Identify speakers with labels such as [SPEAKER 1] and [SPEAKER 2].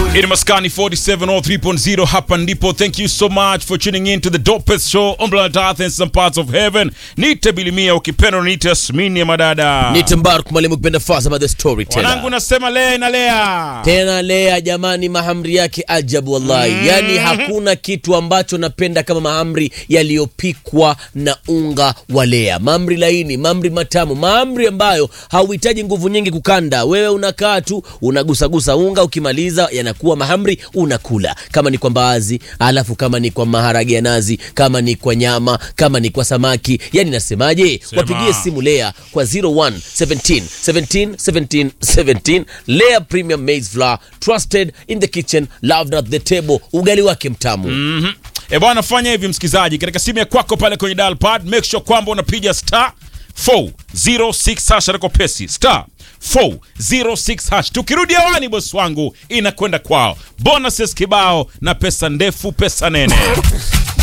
[SPEAKER 1] In Maskani 4703.0 hapa ndipo. Thank you so much for tuning in to the dopest show on planet Earth and some parts of heaven. Nite Bilimia ukipenda niite Yasmini ya madada.
[SPEAKER 2] Nite Mbaruk mwalimu kipenda fasa by the story
[SPEAKER 1] Wanangu
[SPEAKER 2] teller.
[SPEAKER 1] nasema lea na lea.
[SPEAKER 2] Tena Lea jamani, mahamri yake ajabu wallahi. Yaani hakuna kitu ambacho napenda kama mahamri yaliyopikwa na unga wa Lea. Mahamri laini, mahamri matamu, mahamri ambayo hauhitaji nguvu nyingi kukanda. Wewe unakaa tu unagusagusa unga, ukimaliza yanakuwa mahamri, unakula. Kama ni kwa mbaazi, alafu kama ni kwa maharage ya nazi, kama ni kwa nyama, kama ni kwa samaki. Yaani nasemaje?
[SPEAKER 1] Sema.
[SPEAKER 2] Wapigie simu Lea kwa 01 17 17 17 17. Lea Premium Maize Flour, trusted in the kitchen, loved at the table. Ugali wake mtamu.
[SPEAKER 1] E bwana, fanya hivi msikizaji, katika simu ya kwako pale kwenye dial pad, make sure kwamba unapiga star 406 hash reko pesi star 406 hash. Tukirudi hewani, bosi wangu, inakwenda kwao bonuses kibao na pesa ndefu, pesa nene.